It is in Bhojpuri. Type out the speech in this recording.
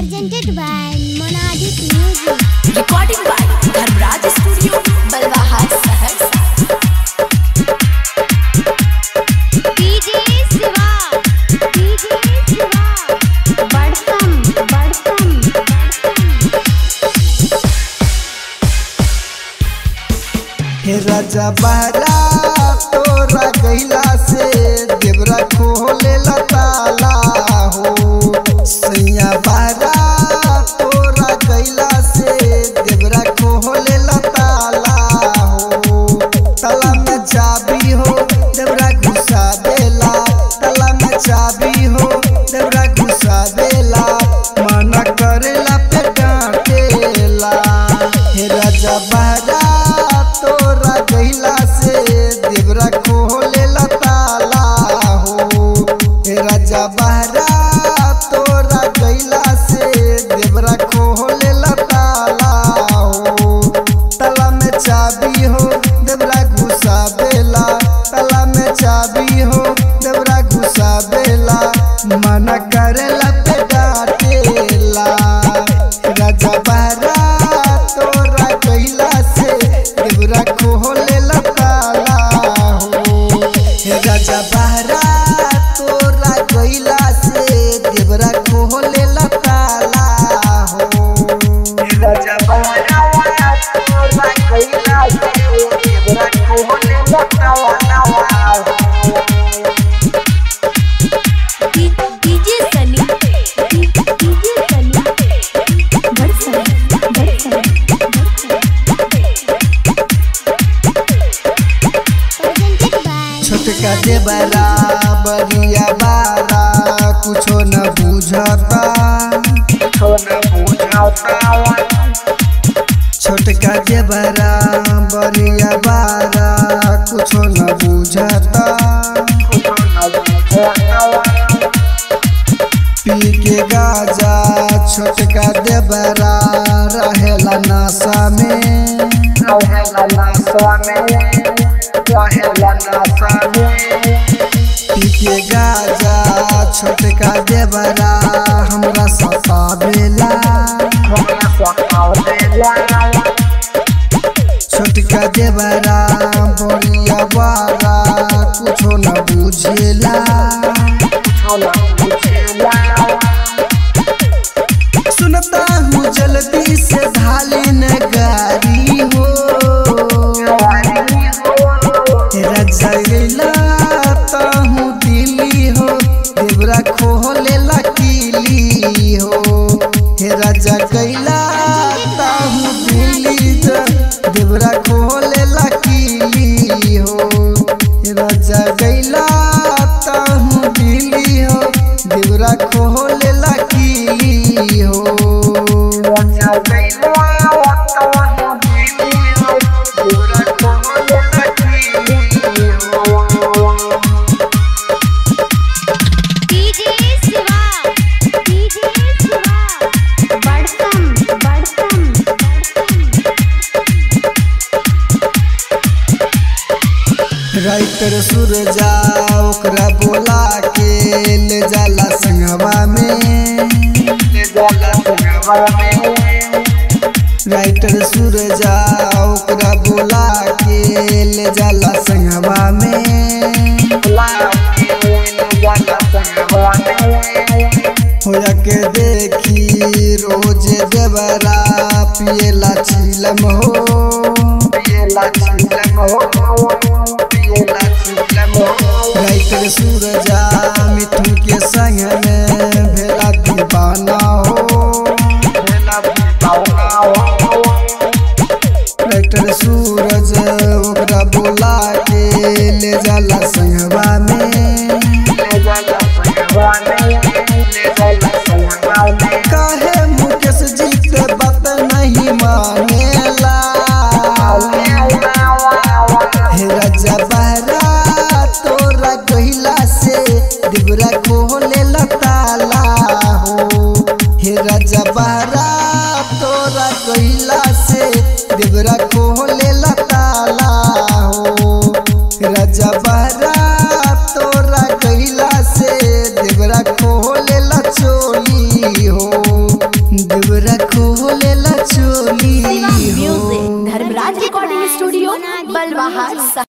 presented by Monadic Music. recording by Dharmraj Studio, Balwahar, Saharsa. DJ Siva. DJ Siva. Badham. Badham. हे राजा बहरा तोरा गैला से देवरा खोले ताला हो सैया बहरा तोरा गैला से देवरा खोले ताला हो ताला में चाबी हो देवरा घुसा देला ताला में चाबी हो देवरा घुसा देला मना करेला पे डांटेला हे राजा बहरा तोरा गैला से देवरा खोले ताला हो हे राजा बहरा तोरा गैला से देवरा खोले ताला हो ताला में चाबी हो देवरा घुसा बेला ताला में चाबी हो देवरा घुसा बेला मना करेला पे डांटेला राजा बहरा तोरा गैला से देवरा खोले ताला हो हे राजा बहरा तोरा गैला से देवरा खोले ताला हो हे राजा बहरा तोरा गैला से देवरा खोले ताला हो DJ Sunny, DJ Sunny, Badham, Badham, Presented by छोटका देवरा बरिया बारा कुछो न बुझता कुछो न बुझता छोटका देवरा बरिया बारा कुछो न बुझता कुछो न बुझता पी के गाजा छोटका देवरा रहेला नशा में रहेला नशा में रहेला नशा में पी के गाजा छोटका देवरा हमरा सतावेला हमरा सतावेला छोटका देवरा बोलिया बारा कुछो न बुझेला कुछो न बुझेला सुनता हूँ जल्दी से ढाली न गारी हो तेरा जगला हूँ दिल्ली हो देवरा खोले लकीली हो हे राजा कैला हूँ दिल्ली ज देवरा खोले लकीली हो हे राजा कैला हूँ दिल्ली हो देवरा खोले लकीली हो राजा कैला हूँ दिल्ली हो देवरा खोले लकीली हो DJ Siva. DJ Siva. Badham. Badham. Writer सूरजा ओकरा बोला के ले जाला संगवा में ले जाला संगवा में राइटर सूरजा ओकरा बोला के ले जाला संगवा में बोला के ले जाला संगवा में होया के देखी रोज देवरा पिएला छिलम हो पिएला छिलम हो पिएला छिलम हो राइटर सूरजा मिठू के संग में भेला दीवाना हो भेला दीवाना हो राइटर सूरज ओकरा बोला के ले जाला संगवा में ले जाला संगवा में ले जाला संगवा में काहे मुकेश जी के बात नहीं मानेला हे राजा बहरा तोरा गहिला से दिबरा खोले ताला हो हे राजा बहरा तोरा गहिला से दिबरा खोले ताला हो राजा बहरा तोरा गहिला से देवरा खोले चोली हो देवरा खोलेला चोली हो म्यूजिक धर्मराज रिकॉर्डिंग स्टूडियो बलवाहा